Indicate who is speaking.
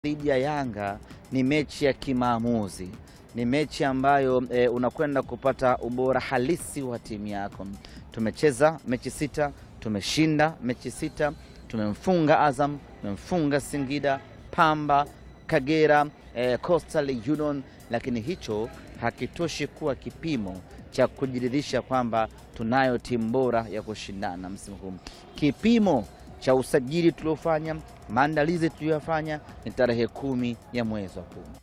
Speaker 1: dhidi ya Yanga ni mechi ya kimaamuzi, ni mechi ambayo e, unakwenda kupata ubora halisi wa timu yako. Tumecheza mechi sita, tumeshinda mechi sita, tumemfunga Azam, tumemfunga Singida, Pamba, Kagera, e, Coastal Union, lakini hicho hakitoshi kuwa kipimo cha kujiridhisha kwamba tunayo timu bora ya kushindana msimu huu. Kipimo cha usajili tuliofanya, maandalizi tuliyofanya ni tarehe kumi ya mwezi wa kumi.